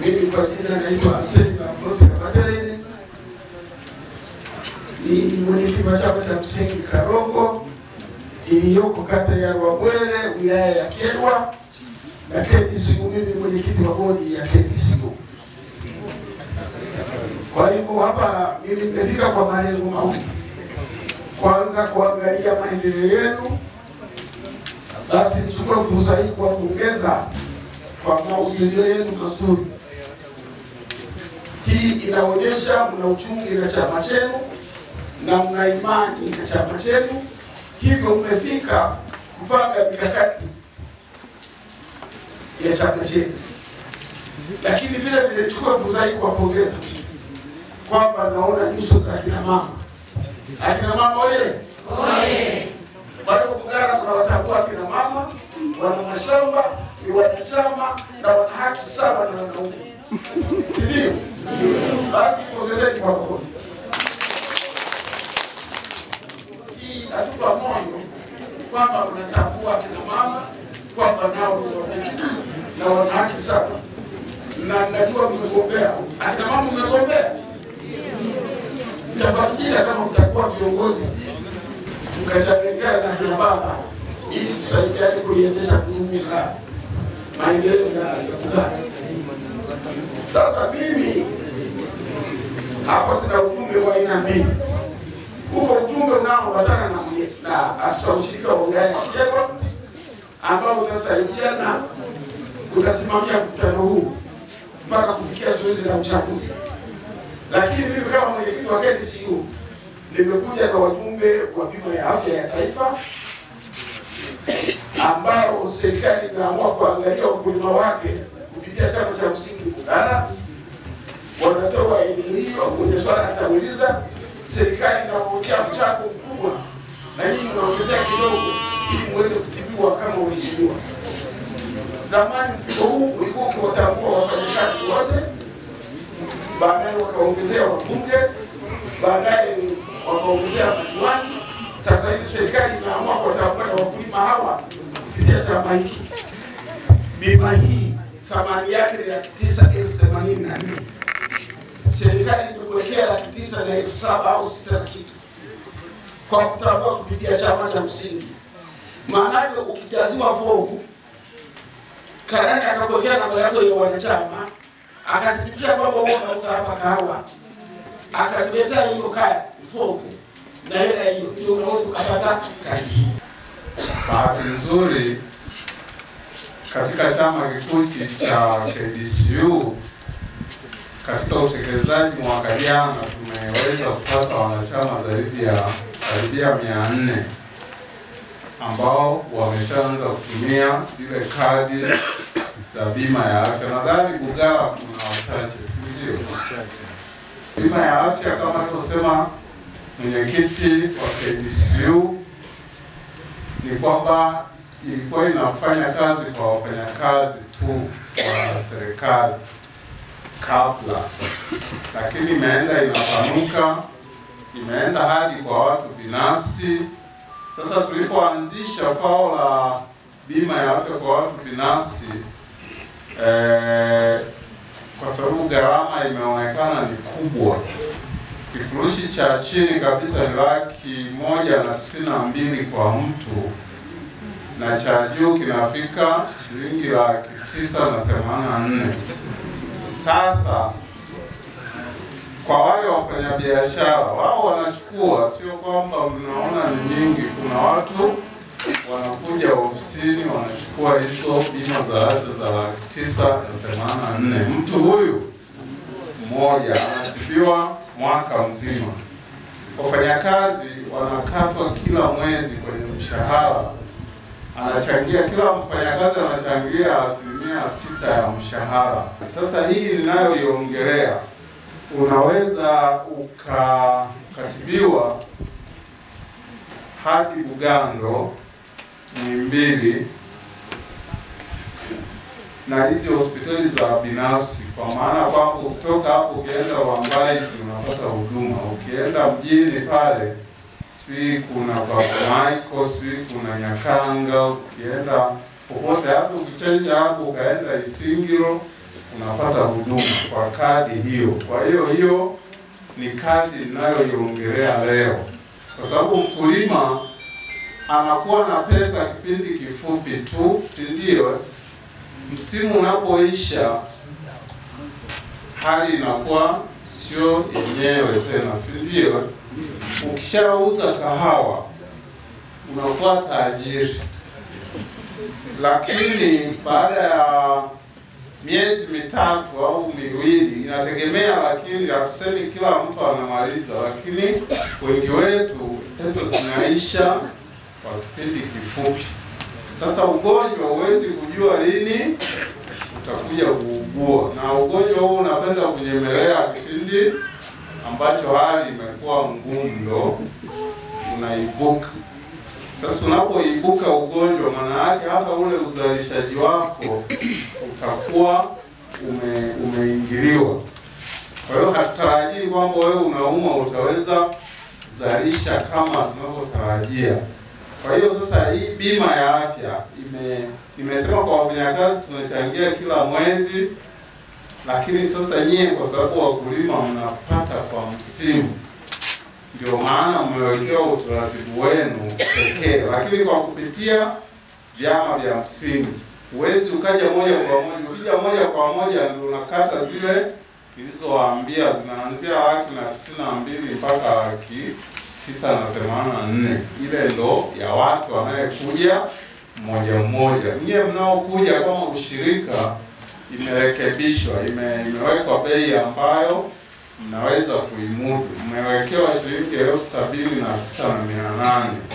Mimi kwa jina naitwa Hussein Alfonsi Kapatereni, ni mwenyekiti wa chama cha msingi Karongo iliyoko kata ya Rwabwele wilaya ya Kyerwa na KDCU. Mimi ni mwenyekiti wa bodi ya KDCU. Kwa hivyo hapa mimi nimefika kwa malengo mawili, kwanza kuangalia maendeleo yenu, basi nichukue fursa hii kuwapongeza kwa maudhui yenu mazuri. Hii inaonyesha mna uchungi na chama chenu na mna imani na chama chenu, hivyo mmefika kupanga mikakati ya chama chenu. Lakini vile vile nichukue fursa hii kuwapongeza kwamba naona nyuso za akina mama. Akina mama oye! Kwa hiyo Bugara tunawatambua akina mama, wana mashamba, ni wanachama na wana haki sawa na wanaume, si ndio? Basi jipongezeni kwa makofi. Hii inatupa moyo kwamba mnatambua akina mama kwamba nao ni wananchi na wana haki sawa, na najua mmegombea. Akina mama mmegombea, mtafarijika kama mtakuwa viongozi mkachanganyikana na kina baba ili tusaidiane kuliendesha gurudumu la maendeleo ya Bugara. Sasa mimi hapa tuna ujumbe wa aina mbili. Huko ujumbe unaoambatana na mwenye- na afisa ushirika wa wilaya ya Kyerwa ambao utasaidia na utasimamia mkutano huu mpaka kufikia zoezi la uchaguzi. Lakini mimi kama mwenyekiti wa KDCU nimekuja na wajumbe wa bima ya afya ya taifa ambao serikali imeamua kuangalia ukulima wake kupitia chama cha msingi Bugara. Wanatoa elimu hiyo, mwenye swala atauliza, serikali inawekea mchango mkubwa na nyinyi mnaongezea kidogo ili muweze kutibiwa kama waheshimiwa. Zamani mfuko huu ulikuwa ukiwatambua wafanyakazi wote, baadaye wakaongezea wabunge, baadaye wakaongezea madiwani. Sasa hivi serikali imeamua kuwatambua na wakulima hawa kupitia chama hiki. Bima hii thamani yake ni laki tisa elfu themanini na nne. Serikali imekuwekea laki tisa na elfu saba au sita na kitu kwa kutambua kupitia chama cha msingi. Maanake ukijaziwa fomu karani akakuwekea namba yako ya wanachama, akathibitisha kwamba wewe unauza hapa kahawa, akatuletea hiyo kadi fomu na hela hiyo, ndio unaweza ukapata kadi hii. Bahati nzuri katika chama kikuu hiki cha KDCU katika utekelezaji mwaka jana tumeweza kupata wanachama zaidi ya karibia mia nne ambao wameshaanza kutumia zile kadi za bima ya afya. Nadhani Bugara kuna wachache, si ndio? Bima ya afya kama alivyosema mwenyekiti wa KDCU ni kwamba ilikuwa inafanya kazi kwa wafanyakazi tu wa serikali kabla, lakini imeenda inapanuka, imeenda hadi kwa watu binafsi. Sasa tulipoanzisha fao la bima ya afya kwa watu binafsi eh, kwa sababu gharama imeonekana ni kubwa kifurushi cha chini kabisa ni laki moja na tisini na mbili kwa mtu na cha juu kinafika shilingi laki tisa na themanini na nne. Sasa kwa wale wafanyabiashara wao wanachukua, sio kwamba mnaona ni nyingi. Kuna watu wanakuja ofisini wanachukua hizo bima za afya za laki tisa na themanini na nne. Mtu huyu mmoja anatibiwa mwaka mzima. Wafanyakazi wanakatwa kila mwezi kwenye mshahara, anachangia kila mfanyakazi anachangia asilimia sita ya mshahara. Sasa hii ninayoiongelea, unaweza ukakatibiwa hadi Bugando, Muhimbili na hizi hospitali za binafsi, kwa maana kwamba ukitoka hapo ukienda Wambaizi unapata huduma, ukienda mjini pale sijui kuna Baba Michael, sijui kuna Nyakanga, ukienda popote hapo, ukichenja hapo ukaenda Isingiro unapata huduma kwa kadi hiyo. Kwa hiyo hiyo ni kadi ninayoiongelea leo, kwa sababu mkulima anakuwa na pesa kipindi kifupi tu, si ndio? Msimu unapoisha hali inakuwa sio yenyewe tena, si ndio? Ukishauza kahawa unakuwa tajiri, lakini baada ya miezi mitatu au miwili inategemea, lakini hatusemi kila mtu anamaliza, lakini wengi wetu pesa zinaisha kwa kipindi kifupi. Sasa ugonjwa huwezi kujua lini utakuja kuugua, na ugonjwa huu unapenda kunyemelea kipindi ambacho hali imekuwa ngumu, ndo unaibuka. Sasa unapoibuka ugonjwa, maana yake hata ule uzalishaji wako utakuwa ume, umeingiliwa. Kwa hiyo hatutarajii kwamba wewe unaumwa utaweza zalisha kama tunavyotarajia. Kwa hiyo sasa hii bima ya afya ime nimesema kwa wafanyakazi tunachangia kila mwezi, lakini sasa nyie kwa sababu wakulima mnapata kwa msimu, ndio maana mmewekewa utaratibu wenu pekee, lakini kwa kupitia vyama vya msingi huwezi ukaja moja kwa moja. Ukija moja kwa moja ndio unakata zile nilizowaambia zinaanzia laki na tisini na mbili mpaka laki tisa na themanini na nne. Ile ndo ya watu wanayekuja mmoja mmoja. Nyie mnaokuja kama ushirika, imerekebishwa, ime, imewekwa bei ambayo mnaweza kuimudu. Mmewekewa shilingi elfu sabini na sita na mia nane